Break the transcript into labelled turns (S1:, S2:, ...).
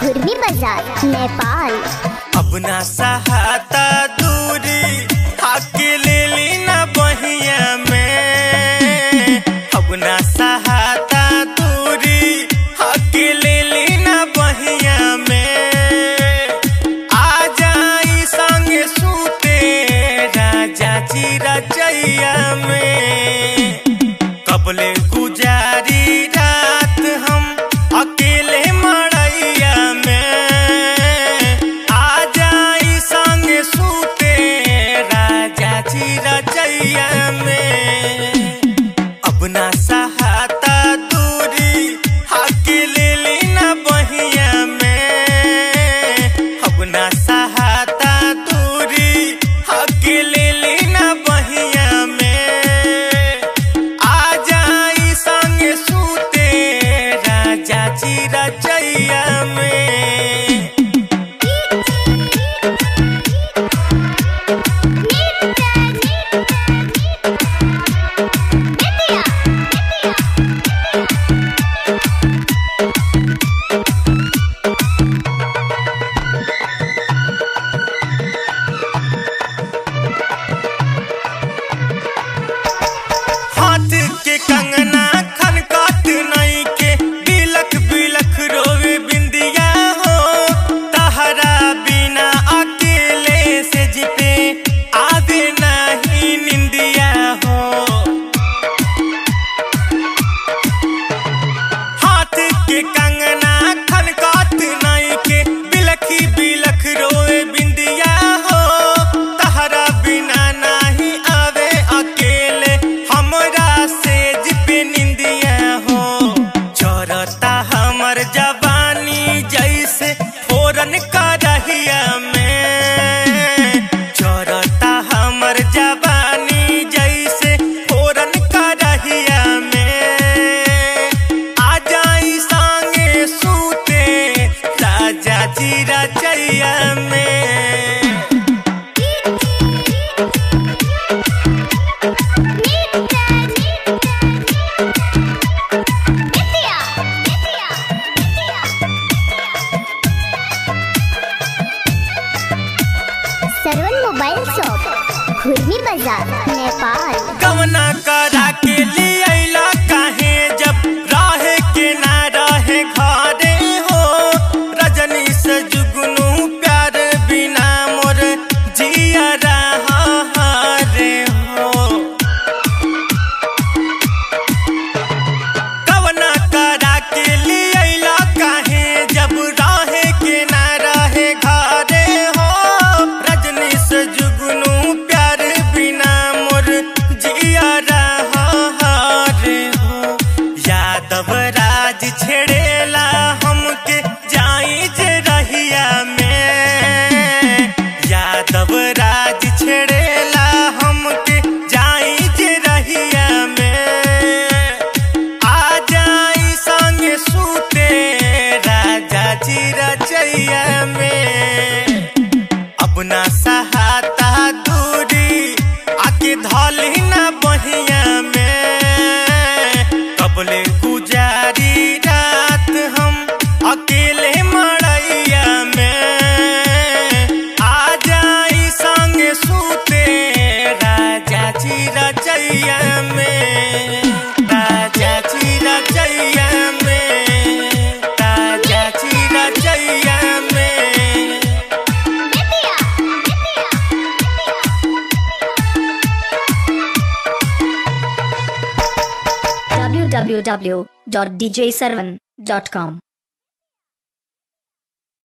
S1: खुरमी बाजार नेपाल
S2: अब ना सहाता दूरी हाके ले ली ना बहिया में अब ना सहाता दूरी हाके ले ली ना बहिया में आ जाई संगे सूते राजा जी रचैया में कबले गुजारी रात हम अकेले मड़ैया में आ जाई संग सूते राजा जी रचैया में अब ना सहाता दूरी अकेले लेना बहिया में अब ना सहाता दूरी अकेले लेना बहिया में आ जाई संग सूते राजा जी रचैया में हाथ के कंगना खनकात नहीं के बिलख बिलख रोवे बिंदिया हो तहरा बिना अकेले से जिपे आवे नहीं निंदिया हो हाथ के कंगना खनकात नहीं के बिलखी बिलख रोए बिंदिया हो तहरा बिना नहीं आवे अकेले हमरा से जिपे निंदिया हो चोरता हमर जवानी जैसे फोरन करहिया में चोरता हमर जवानी जैसे फोरन करहिया में आ जाई संगे सूते राजा जी रचैया में
S1: सरवन मोबाइल शॉप खुरमी बाजार नेपाल
S2: कवना करा के लिए अइला काहे जब राहे के ना रहे घरे हो रजनी से जुगनू प्यार बिना मोर जिया रहा रे हो कवना करा के लिए अइला काहे जब राहे के ना रहे घरे हो रजनी से जुगनू प्यार बिना मोर जिया रहा रे हो यादव राज छेड़ेला हमके जाई जे रहिया में यादव राज छेड़ेला हमके जाई जे रहिया में आ जाई संग सूते राजा जी रचैया में अब ना सहाता दूरी आके धौली ना बहिया में कबले गुजारी रात हम अकेले मड़ैया में आ जाई संग सूते राजा जी रचैया में राजा जी रचैया में राजा जी रचैया में
S3: www.djsarvan.com